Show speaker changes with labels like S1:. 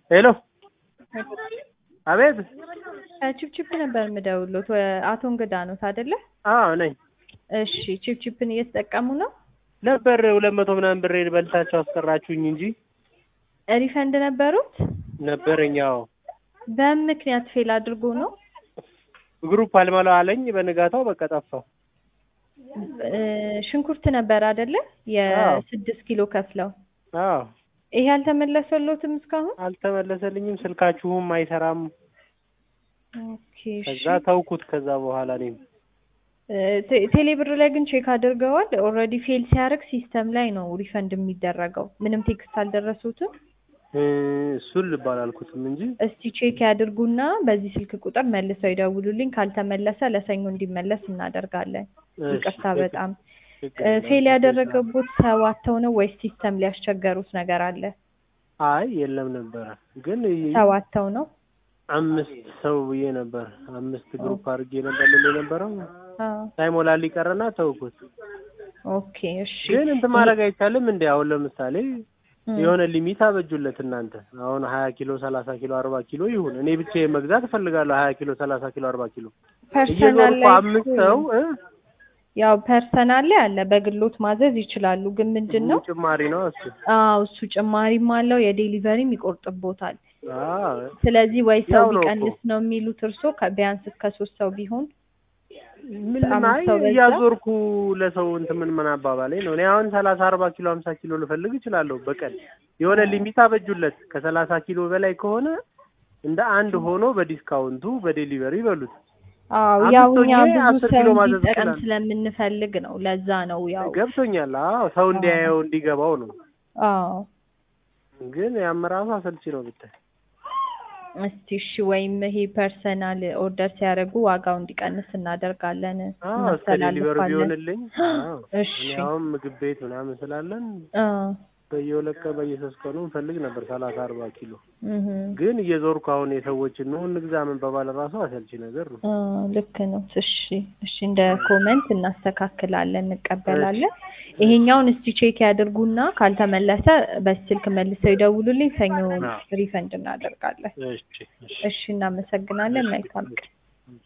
S1: ሄሎ አቤት
S2: ቺፕቺፕ ነበር የምደውልዎት። አቶ እንግዳ ኖት አይደለ?
S1: አዎ ነኝ
S2: እሺ ቺፕቺፕን እየተጠቀሙ ነው?
S1: ነበር ሁለት መቶ ምናምን ብር በልታቸው አስቀራችሁኝ እንጂ
S2: ሪፈንድ ነበሩት?
S1: ነበረኝ። አዎ
S2: በምን ምክንያት ፌል አድርጎ ነው?
S1: ግሩፕ አልሞላ አለኝ። በንጋታው በቃ ጠፋው።
S2: እ ሽንኩርት ነበር አይደለ? የስድስት ኪሎ ከፍለው
S1: አዎ
S2: ይሄ አልተመለሰሎትም እስካሁን?
S1: አልተመለሰልኝም። ስልካችሁም አይሰራም።
S2: ኦኬ እሺ።
S1: ከዛ ተውኩት። ከዛ በኋላ እኔም
S2: ቴ- ቴሌ ብር ላይ ግን ቼክ አድርገዋል? ኦልሬዲ ፌል ሲያደርግ ሲስተም ላይ ነው ሪፈንድ የሚደረገው። ምንም ቴክስት አልደረሱትም?
S1: እ እሱን ልባል አልኩትም እንጂ
S2: እስቲ ቼክ ያድርጉና በዚህ ስልክ ቁጥር መልሰው ይደውሉልኝ። ካልተመለሰ ለሰኞ እንዲመለስ እናደርጋለን።
S1: እሺ፣
S2: ይቅርታ በጣም
S1: ችግር
S2: እ
S1: የለም።
S2: ፌል ያደረገቡት ሰው አጥተው ነው ወይስ ሲስተም ሊያስቸገሩት ነገር አለ?
S1: አይ የለም ነበረ ግን
S2: ሰው አጥተው ነው?
S1: አምስት ሰው ብዬ ነበር። አምስት ግሩፕ አድርጌ ነበር ልል የነበረው
S2: አዎ።
S1: ሳይሞላልኝ ቀረና ተውኩት።
S2: ኦኬ እሺ።
S1: ግን እንትን ማድረግ አይቻልም እንዴ? አሁን ለምሳሌ
S2: እም፣
S1: የሆነ ሊሚት አበጁለት እናንተ። አሁን ሀያ ኪሎ ሰላሳ ኪሎ አርባ ኪሎ ይሁን እኔ ብቻዬን መግዛት እፈልጋለሁ። ሀያ ኪሎ ሰላሳ ኪሎ አርባ ኪሎ
S2: ፐርሰናል
S1: እየዞርኩ
S2: ላይ
S1: አምስት
S2: እኮ
S1: ሰው እ
S2: ያው ፐርሰናል ላይ አለ በግሎት ማዘዝ ይችላሉ። ግን ምንድን ነው
S1: ጭማሪ ነው እሱ።
S2: አዎ እሱ ጭማሪም አለው የዴሊቨሪም ይቆርጥቦታል።
S1: አዎ
S2: ስለዚህ ወይ ሰው
S1: ያው ነው እኮ።
S2: ቢቀንስ ነው የሚሉት እርሶ ቢያንስ እስከ ሶስት ሰው ቢሆን
S1: ምን
S2: አምስት
S1: አይ
S2: ሰው በዛ?
S1: እያዞርኩ ለሰው እንትን ምን ምን አባባሌ ነው። እኔ አሁን ሰላሳ አርባ ኪሎ ሀምሳ ኪሎ ልፈልግ እችላለሁ በቀን የሆነ ሊሚት አበጁለት። ከሰላሳ ኪሎ በላይ ከሆነ እንደ አንድ ሆኖ በዲስካውንቱ በዴሊቨሪ ይበሉት።
S2: አዎ
S1: አምስት
S2: ያው እኛ
S1: ሆኜ
S2: ብዙ
S1: አስር
S2: ሰው
S1: ኪሎ ማዘዝ
S2: እንዲጠቀም
S1: እችላለሁ።
S2: ስለምንፈልግ ነው። ለዛ ነው ያው
S1: ገብቶኛል። አዎ ሰው እንዲያየው እንዲገባው ነው።
S2: አዎ
S1: ግን ያም ራሱ አሰልቺ ነው ብታይ።
S2: እስቲ እሺ፣ ወይም ይሄ ፐርሰናል ኦርደር ሲያደርጉ ዋጋው እንዲቀንስ እናደርጋለን
S1: አዎ እስከ ዴሊቨሪ
S2: እናስተላልፋለን።
S1: ቢሆንልኝ። አዎ
S2: እሺ
S1: እኔ አሁን ምግብ ቤት ምናምን ስላለን
S2: አዎ
S1: በየሁለት ቀን በየሶስት ቀኑ እንፈልግ ነበር ሰላሳ አርባ ኪሎ
S2: እህ
S1: ግን እየዞርኩ አሁን የሰዎችን ነው እንግዛ ምን በባል ራሱ አሰልቺ ነገር ነው።
S2: አዎ ልክ ነው። እሺ እሺ፣ እንደ ኮመንት እናስተካክላለን፣ እንቀበላለን። ይሄኛውን እስቲ ቼክ ያድርጉና ካልተመለሰ በስልክ መልሰው ይደውሉልኝ። ሰኞ
S1: አዎ።
S2: ሪፈንድ እናደርጋለን።
S1: እሺ እሺ
S2: እሺ፣ እናመሰግናለን። መልካም ቀን።